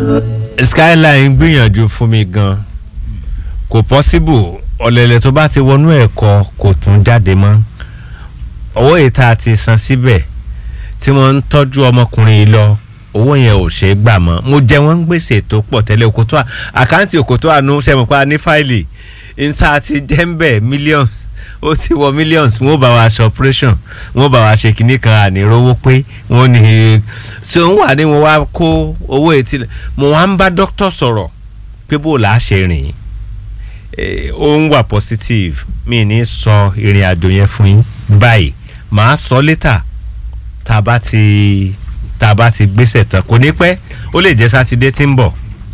skyline gbìyànjú fún mi gan kò possible ọ̀lẹ̀lẹ̀ tó bá ti wọnú ẹ̀kọ́ kò tún jáde mọ́ owó yìí tá a ti san síbẹ̀ tí wọ́n ń tọ́jú ọmọkùnrin yìí lọ owó yẹn ò ṣeé gbà mọ́ mo jẹ wọ́n ń gbèsè tó pọ̀ tẹ́lẹ̀ òkòtò àkáǹtì òkòtò àánú sẹ́mi pa ní fáìlì níta ti jẹ́ ń bẹ̀ millions ó ti wọ millions wọ́n bá wa ṣe operation wọ́n bá wa ṣe kinní kan ànírówó pé wọ́n ní ṣé òun wà ní wọn wá kó owó etí mo wá ń bá dókítà sọ̀rọ̀ pé bó la ṣe rìn ó ń wà positive mi ní sọ ìrìn àjò yẹn fún yín báyìí màá sọ létà tá a bá ti tá a bá ti gbéṣẹ̀ tán kò ní pẹ́ ó lè jẹ́ sátidé tí ń bọ̀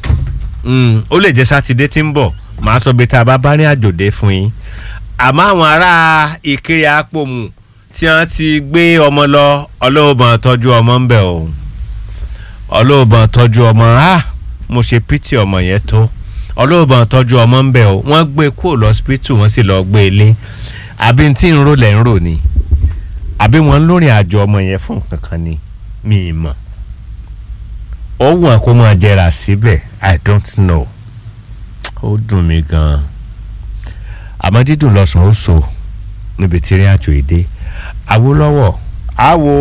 ó lè jẹ́ sátidé tí ń bọ̀ màá sọ bí tá a bá bá ní àjòdè fún yín àmọ́ àwọn ará ìkiri àpòmù tí wọ́n ti gbé ọmọ lọ ọlọ́ọ̀bọ̀n tọ́jú ọmọ ń bẹ̀ o ọlọ́ọ̀bọ̀n tọ́jú ọmọ á mo ṣe pítì ọmọ yẹn tó ọlọ́ọ̀bọ̀n tọ́jú ọmọ ń bẹ̀ o wọ́n gbé kúrò lọ́sípítù wọ́n sì lọ́ọ́ gbé ilé àbí tí ń rò lẹ́ ń rò ni àbí wọ́n ń lórin àjò ọmọ yẹn fún kankan ni mi ì mọ̀ ó wù wọn kó máa jẹrà síbẹ̀ i don't know ó dùn mí gan-an àmọ́ dídùn lọ́sàn-án ó so níbi tí rí àjò èdè Awólọ́wọ̀ àwo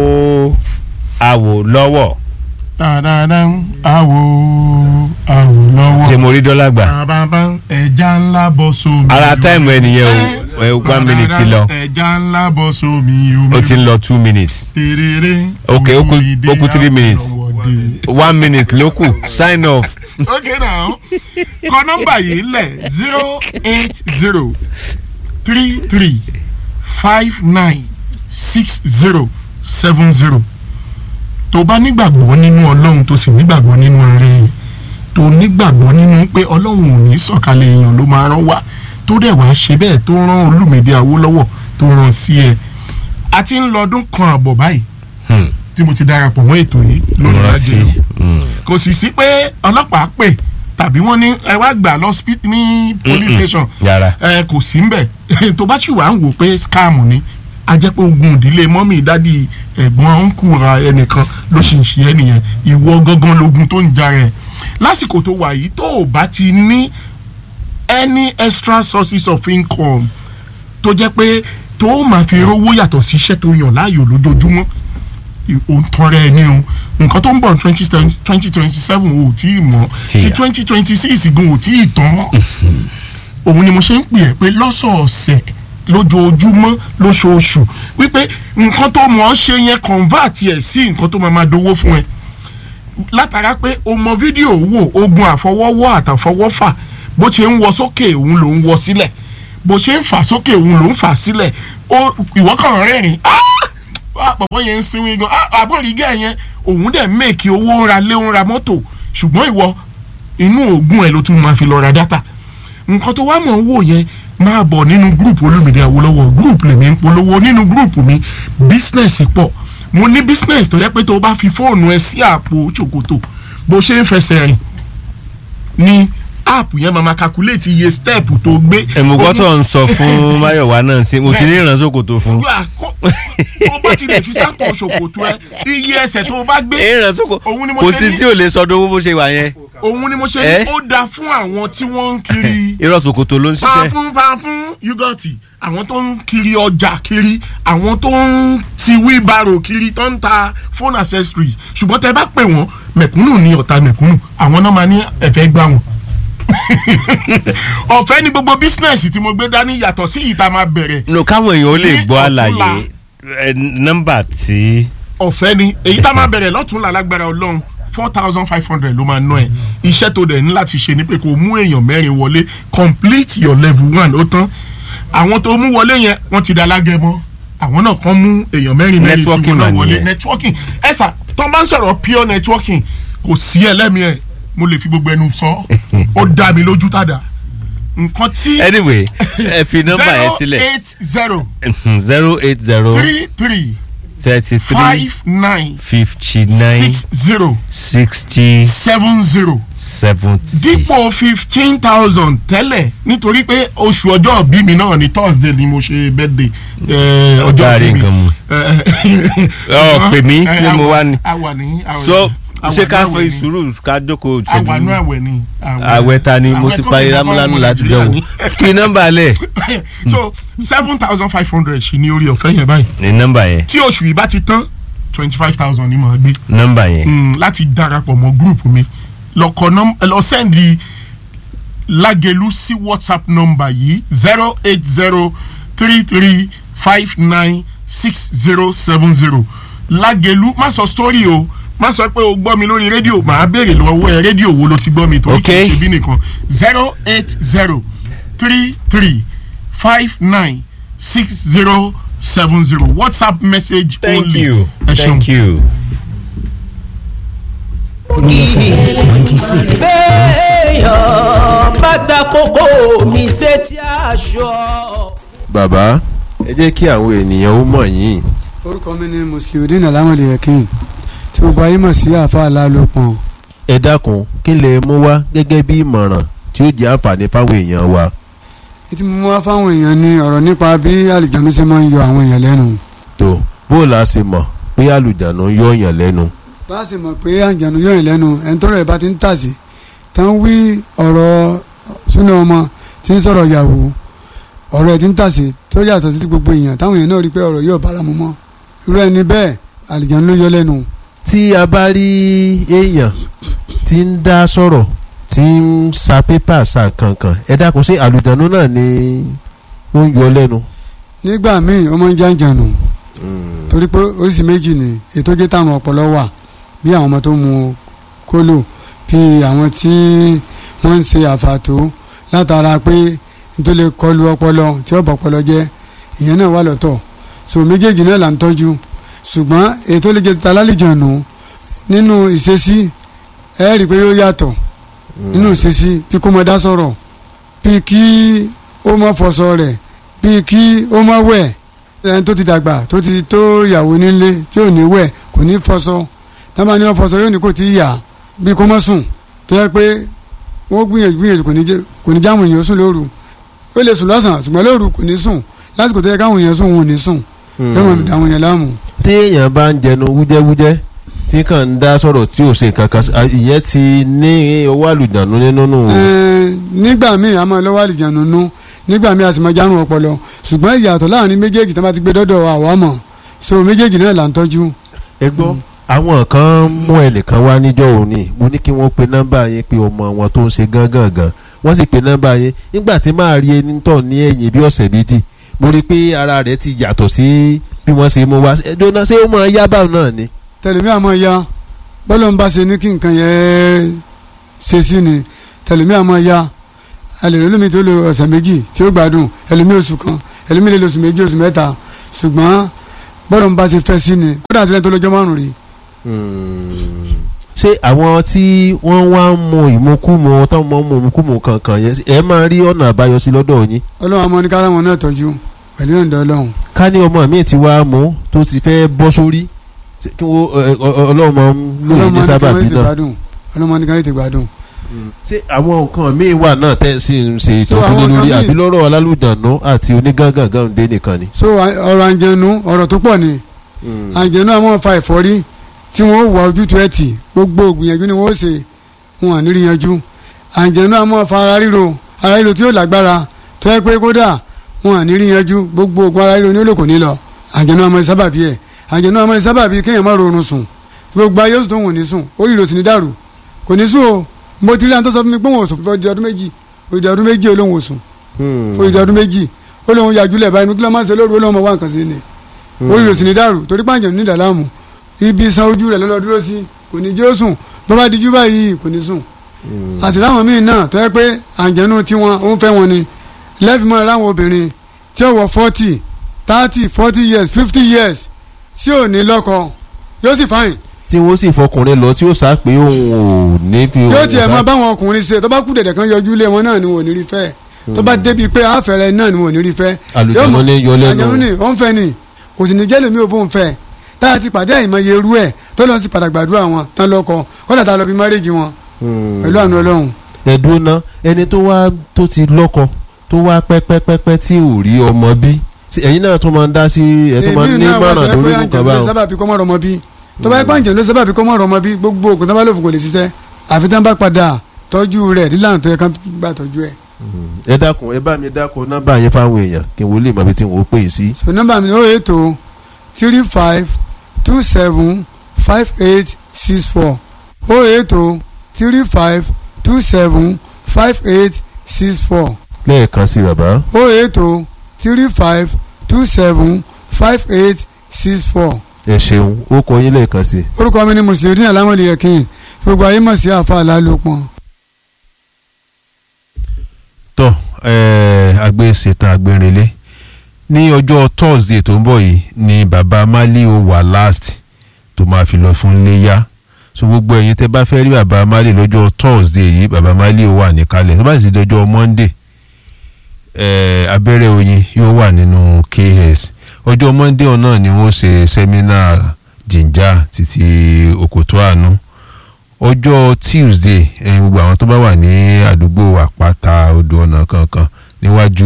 Awólọ́wọ̀. dáadáa àwo Awólọ́wọ̀. ṣé mo rí dọ́là gbà. bàbá ẹja ńlá bọ́ sómi. ara táìmù ẹ nìyẹn o ẹ one minute ti lọ ẹja ńlá bọ́ sómi omi. ó ti ń lọ two minutes tèrèrè. Ok, ó kù- òyìnbó ó kù three minutes. àwọ̀dé. one minute ló kù sign off. okay now kọ nọ́mbà yìí lẹ̀ zero eight zero three three five nine six zero seven zero tó bá nígbàgbọ́ nínú ọlọ́run tó sì nígbàgbọ́ nínú rẹ̀ tó nígbàgbọ́ nínú pé ọlọ́run ò ní sọ̀kalẹ̀ èèyàn ló máa rán wá tó dẹ̀ wá ṣe bẹ́ẹ̀ tó rán Olúmídé Awólọ́wọ̀ tó rán sí ẹ a ti ń lọ ọdún kan àbọ̀ báyìí Hmm. tí mo ti darapọ̀ mọ́ ètò yìí lórí Mo rántí. rájẹ̀ Hmm. kò sì sí pé ọlọ́pàá pè tàbí wọ́n ní ẹ wá gbà lọ spi- ní police station yàrá ẹ kò sí mbẹ̀ tó bá sì wà ń wò pé scam ni a jẹ́ pé ogun ìdílé mọ́mì dádì ẹ̀gbọ́n ọ̀nkù ra ẹnìkan ló sì ń ṣe ẹ́ nìyẹn ìwọ gangan logun tó ń jà rẹ̀ lásìkò tó wà yìí tó o bá ti ní any extra sources of income tó jẹ́ pé tó o máa fi rówó yàtọ̀ sí iṣẹ́ tó yàn láàyò lójoojúmọ́ òun tọrẹ ẹ ní o nǹkan tó ń bọ̀ twenty twenty twenty seven o ò tí ì mọ̀ ti Yeah. twenty twenty six gan ò tí ì tán òun ni mo ṣe ń pè ẹ́ pé lọ́sọ̀ọ̀sẹ̀ lójoojúmọ́ lóṣooṣù wípé nǹkan tó mọ̀ ọ́ ṣe yẹn convert ẹ̀ sí nǹkan tó máa máa dowó fún ẹ látara pé o mọ fídíò wò ogun àfọwọ́wọ́ àtàfọwọ́fà bó ṣe ń wọ sókè òun ló ń wọ sílẹ̀ bó ṣe ń fà sókè òun ló ń fà sílẹ̀ ó ìwọ kàn rẹ́rìn ah pọ̀pọ̀ yẹn ń sinmi gan ah àbọ̀rìgẹ́ yẹn òun dẹ̀ mẹ́ẹ̀kì owó ń ra lé ń ra mọ́tò ṣùgbọ́n ìwọ inú oògùn ẹ̀ ló tún máa fi lọ ra dátà nǹkan tó wá mọ̀ ń wò yẹn máa bọ̀ nínú gúrùpù Olúmídé Awólọ́wọ̀ gúrùpù lèmi ń polówó nínú gúrùpù mi bísínẹ́sì pọ̀ mo ní bísínẹ́sì tó yẹ pé tó o bá fi fóònù ẹ sí àpò ṣòkòtò bó ṣe ń fẹsẹ̀ rìn ní áàpù yẹn máa ma calculate iye stẹ́ẹ̀pù tó gbé. ẹ̀mùgbọ́ tó ń sọ fún Máyọ̀wá náà sí mo ti ní ìrànṣọ́kòtò fún. Wà, kó- tó o bá ti lè fi sápò ṣòkòtò ẹ iye ẹsẹ̀ tó o bá gbé ìrànṣọ́kòtò Òun ni mo kò ṣe sí ní- tí ò lè sọdún owó bó ṣe wà yẹn òun ni mo ṣe Eh? ní ó dáa fún àwọn tí wọ́n ń kiri ìrọ̀ṣọ́kòtò ló ń ṣiṣẹ́. pàfún pàfún yúgọ̀tì àwọn tó ń kiri ọjà kiri àwọn tó ń ti wíbarò kiri tó ń ta phone accessories ṣùgbọ́n tẹ bá pè wọ́n mẹ̀kúnnù ní ọ̀tá mẹ̀kúnnù àwọn náà máa ní ẹ̀fẹ́ gbà wọ́n. ọ̀fẹ́ ni gbogbo bísínẹ́sì tí mo gbé dání yàtọ̀ sí ìta máa bẹ̀rẹ̀ no káwọn èèyàn ó lè Ní gbọ́ ọ̀túnla. àlàyé ẹ, nọ́mbà tí ọ̀fẹ́ ni èyí tá a máa bẹ̀rẹ̀ lọ́túnla lágbára ọlọ́run four thousand five hundred ló máa ná ẹ̀ iṣẹ́ tó dẹ̀ ní láti ṣe ni pé kó mú èèyàn mẹ́rin wọlé complete your level one ó tán àwọn tó mú wọlé yẹn wọ́n ti da lágẹ̀mọ́ àwọn náà kàn mú èèyàn mẹ́rin mẹ́rin tí Networking wọ́n náà mà wọlé nìyẹn. networking ẹ sà tó bá ń sọ̀rọ̀ pure networking kò sí ẹlẹ́mìí ẹ̀ mo lè fi gbogbo ẹnu sọ ó dá mi lójú tàdá nǹkan tí anyway ẹ fi nọ́mbà yẹn zero sílẹ̀ eight zero zero eight zero three three thirty three five nine fifty nine six zero sixty seven zero seventy. dípò fifteen thousand tẹ́lẹ̀ nítorí pé oṣù ọjọ́ bí mi náà ni thursday ni mo ṣe birthday eh, ọjọ́ Ọ̀gá bí rí mi. nǹkan mu. Eh, Ọ, pè mí, eh, ṣé a mo wà- wá ni? a wà ní a wà so ní- ṣé ká àwẹ̀ fi ni. sùúrù ká jókòó àwànú ìṣẹ́jú àwẹ̀ ni. àwẹ̀ ta ni mo àwẹ̀ ti tó parí kọjá lámúlámú fáwọn láti Nàìjíríà jọ̀wọ́ ni. kí nọ́mbà lẹ̀ so seven thousand five hundred ṣì ní orí ọ̀fẹ́ yẹn báyìí ní nọ́mbà yẹn tí oṣù yìí bá ti tán twenty five thousand ni màá gbé nọ́mbà yẹn mm, láti darapọ̀ mọ́ group mi lọ́kọ̀ nọ́m ẹ lọ sẹ́ndì lágẹ̀lú sí whatsapp nọ́mbà yìí zero eight zero three three five nine six zero seven zero lágẹ̀lú má sọ story o má sọ pé o gbọ́ mi lórí rédíò màá béèrè lọ́wọ́ ẹ rédíò wo ló ti gbọ́ mi torí kì í Okay. ṣe bí nìkan zero eight zero three three five nine six zero seven zero whatsapp message thank only you ẹ ṣeun. thank you. béèyàn bá ta kókó mi sétí aṣọ. bàbá ẹ jẹ́ kí àwọn ènìyàn ó mọ̀ yín orúkọ mi ni musliudeen alamode yakin tí gbogbo ayé mọ̀ sí àáfàá lálòpọ̀n ẹ dákun kí lè mú wá gẹ́gẹ́ bí ìmọ̀ràn tí ó jẹ́ àǹfààní fáwọn èèyàn wa ètí mo wá fáwọn èèyàn ní ọ̀rọ̀ nípa bí àlìjánu ṣe máa ń yọ àwọn èèyàn lẹ́nu tó bó o la ṣe mọ̀ pé àlùjánu ń yọ̀yàn lẹ́nu bá a sì mọ̀ pé àlìjánu yọ èèyàn lẹ́nu ẹni tọ́rọ̀ ẹ̀ bá ti ń tàsí tán wí ọ̀rọ̀ súnà ọmọ tí ń sọ̀rọ̀ yàwó ọ̀rọ̀ ẹ̀ ti ń tàsí tó yàtọ̀ sí gbogbo èèyàn táwọn èèyàn náà rí pé ọ̀rọ̀ yóò bára mu mọ́ irú ẹni bẹ́ẹ̀ àlìjánu ló yọ lẹ́nu tí a bá rí èèyàn tí ń dá sọ̀rọ̀ tí ń sa pépà sa kankan ẹ dákun sí àlùjánu náà ni ó ń yọ lẹ́nu. nígbà míì ó máa ń jàǹjànù torí pé oríṣi méjì ni ètò jẹ́ táwọn ọpọlọ wà bí àwọn ọmọ tó mu kólò bí àwọn tí wọ́n ń ṣe àfàtó látara pé nítorí lè kọlu ọpọlọ tí ó bọ̀ ọpọlọ jẹ́ ìyẹn náà wà lọ́tọ̀ so méjèèjì náà là ń tọ́jú ṣùgbọ́n ètò lè jẹ́ találìjànù nínú ìṣesí ẹ rí i pé yóò yàtọ̀ nínú ìṣesí bí kò mọ dá sọ̀rọ̀ bí kí ó mọ fọṣọ rẹ̀ bí kí ó mọ wẹ̀ ẹni tó ti dàgbà tó ti tó ìyàwó nílé tí ò ní wẹ̀ kò ní fọṣọ tábà ní wọn fọṣọ yóò ní kò tí ì yà bí kò mọ sùn tó yẹ pé wọ́n gbìyànjú gbìyànjú kò ní jẹ́ kò ní jáwọn èèyàn sùn lóru ó lè sùn lọ́sàn-án ṣùgbọ́n lóru kò ní sùn lásìkò tó yẹ káwọn èèyàn sùn wọn ò ní sùn yóò mọ̀ àwọn èèyàn láàmú. tí èèyàn bá ń jẹnu wújẹ́wújẹ́ tí kàn ń dá sọ̀rọ̀ tí ò ṣe kankan sí- à, ìyẹn ti ní owó àlùjánu nínú nù. Ẹ̀ẹ́n, nígbà míì a máa lọ́wọ́ àlìjánu nú nígbà míì a sì máa járun ọpọlọ ṣùgbọ́n ìyàtọ̀ láàrin méjèèjì tó bá ti gbé dọ́dọ̀ àwa mọ̀ so méjèèjì náà là ń tọ́jú. ẹ gbọ́ àwọn kan mú ẹnìkan wá níjọ́ òní mo ní kí wọ́n pe nọ́mbà yín pé ọmọ wọn tó ń ṣe gángan gan wọ́n sì pe nọ́mbà yín nígbà tí máa rí ẹni tọ̀ ní ẹ̀yìn bí ọ̀sẹ̀ méjì mo rí i pé ara rẹ̀ ti yàtọ̀ sí bí wọ́n ṣe mú wá ẹjọ́ náà ṣé ó máa yá báwọn náà ni. tẹlẹmí àmọ́ ya bọ́lọ̀ ń bá ṣe ní kí nǹkan yẹn ṣe sí ni tẹlẹmí àmọ́ ya alèrè lómi tó lo ọ̀sẹ̀ méjì tí ó gbádùn ẹlòmí oṣù kan ẹlòmí lè lo oṣù méjì oṣù mẹ́ta ṣùgbọ́n bọ́lọ̀ ń bá ṣe fẹ́ sí ni kódà àtìlẹ́yìn tó lọ́jọ́ márùn rí ṣé àwọn tí wọ́n wá ń mu ìmukúmu táwọn máa ń mu ìmukúmu kankan yẹn ẹ máa rí ọ̀nà àbáyọ sí lọ́dọ̀ yín ọlọ́run àmọ́ ní kára wọn náà tọ́jú pẹ̀lú ìyọ̀ǹda ọlọ́run ká ní ọmọ mi ti wá mú tó ti fẹ́ bọ́ sórí ṣé kí wọ́n ẹ, ọ- ọ- ọlọ́run máa ń lò ọlọ́run ní máa ní káwọn sábàbí ètè náà gbádùn ọlọ́run máa ní káwọn ètè gbádùn. ṣé àwọn nǹkan míì wà náà tẹ́ ẹ sì ń ṣe So, ìtọ́jú àwọn lé lórí nǹkan míì- àbí lọ́rọ̀ alálùjànú àti onígángangan dé nìkan ni. so à- ọ̀rọ̀ àǹjẹ̀nu ọ̀rọ̀ tó pọ̀ ni àǹjẹ̀nu àwọn fa ẹ̀fọ́rí tí wọ́n wà ojútùú ẹ̀ tì gbogbo ògbìyànjú ni wọ́n ṣe wọn à ní rí yanjú àǹjẹ̀nu àwọn fa ara ríro ara ríro tí yóò lágbára tó yẹ pé kódà wọn à ní rí yanjú gbogbo ògùn ara ríro ní olóko ní lọ àǹjẹ̀nu àwọn sábàbí ẹ̀ àǹjẹ̀nu àwọn sábàbí kéèyàn má rọrùn sùn gbogbo ayé oṣù tó wọ̀n ní sùn orí ìrò sì ní dàrú kò ní sùn o mo ti rí àwọn tó sọ fún mi pé wọn ò sùn fún ọdún ọdún méjì òdì ọdún méjì olóhùn ò sùn fún ìdí ọdún méjì ó lóun yàjúlẹ̀ báyìí ní kí ló máa ń ṣe lóru ó lóun máa wá nǹkan sí ni orí rẹ̀ sì ní dàrú torí pàǹjẹ̀ ní ìdàlámù ibi san ojú rẹ̀ lọ́lọ́ dúró sí kò ní jẹ́ ó sùn bó bá dijú báyìí kò ní sùn àti láwọn míì náà tó yẹ pé àǹjẹ̀nu tiwọn ó ń fẹ́ wọn ni lẹ́fìmọ́ ráwọn obìnrin tí ó wọ forty thirty forty years fifty years tí ò ní lọ́kọ yóò sì fáyìn tí wọ́n sì fọkùnrin lọ tí ó sá pé òun ò ní fi yóò òun tiẹ̀ bá- máa báwọn ọkùnrin ṣe tó bá kú dẹ̀dẹ̀ kan yọjú lé wọn náà ni wọn ò ní rí fẹ́ tó bá débi pé àfẹ́rẹ́ náà ni wọn ò ní rí fẹ́ Àlùjànnú Yóò mọ̀- ní yọ lẹ́nu. àjẹmú ni ó ń fẹ́ ni kò sì ní jẹ́ lómi ò bó ń fẹ́ táyà ti pàdé àìmọye irú ẹ̀ tó lọ́n sì padà gbàdúrà wọn tán lọ́kọ kọ́dà tá a lọ bí márèjì wọn Hmm. pẹ̀lú àánú ọlọ́run ẹ̀dùn náà ẹni tó wá tó ti lọ́kọ tó wá pẹ́pẹ́pẹ́pẹ́ tí ò rí ọmọ bí Ṣé ẹ̀yin náà tún máa ń dá sí ẹ̀ tún máa ń ní èmi náà wà mọ̀ràn tó yẹ lórí pé nǹkan àjẹmú báwọn. sábà bí kọ́mọ́ ọmọ bí tó bá yẹ pé àǹjẹ̀ ló sábà bí kọ́ mọ́ ọ̀rọ̀ ọmọ bí gbogbo ògùn tó bá lò fún kò lè ṣiṣẹ́ àfi tí wọ́n bá padà tọ́jú rẹ̀ nílànà tó yẹ kán gbà tọ́jú ẹ̀. ẹ dákun ẹ bá mi dákun nọ́mbà yẹn fáwọn èèyàn kí n wò lè mọ ibi tí n ò pè é sí. so nọ́mbà mi ni ó ètò three five two seven five eight six four ó ètò three five two seven five eight six four lẹ́ẹ̀kan sí bàbá ó ètò three five two seven five eight six four ẹ ṣeun ó kọ yín lẹ́ẹ̀kan sí. orúkọ mi ni mùsùlùmí alámọ̀lẹ̀ yẹ̀kín gbogbo ayé mọ̀ sí àfa àlálòpọ̀. tọ́ agbe ṣetán agbẹ́rinlé ní ọjọ́ thursday tó ń bọ̀ yìí ni baba mali ó wà last tó máa fi lọ fún léyà so gbogbo ẹ̀yin tẹ́ bá fẹ́ rí baba mali lọ́jọ́ thursday yìí baba mali ó wà níkàlẹ̀ tó bá sì dọjọ́ monday eh, abẹ́rẹ́ oyin yóò wà nínú ks ọjọ́ monday náà ni wọ́n ṣe seminar jinja títí òkòtó àánú ọjọ́ tuesday ẹ̀yin gbogbo àwọn tó bá wà ní àdúgbò àpáta odò ọ̀nà kankan níwájú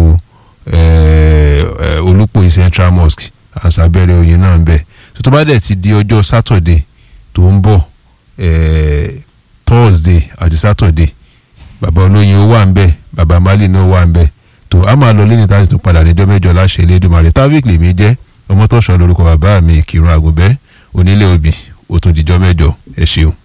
eh, eh, olùpọ̀ central mosque àǹsàbẹ̀rẹ̀ oyin náà ń bẹ̀ tó tó bá dẹ̀ ti di ọjọ́ saturday tó ń bọ̀ eh, thursday àti saturday bàbá olóyin ó wà ń bẹ̀ bàbá mali náà wà ń bẹ̀ tó a máa lọ lẹ́yìn táwọn tó padà níjọ́ mẹ́jọ láṣẹ Elédùmarè táwíìkì lèmi jẹ́ ọmọ tó sọ lórúkọ bàbá mi kírun àgùnbẹ́ onílé òbí ó tún dijọ́ mẹ́jọ ẹ ṣeun.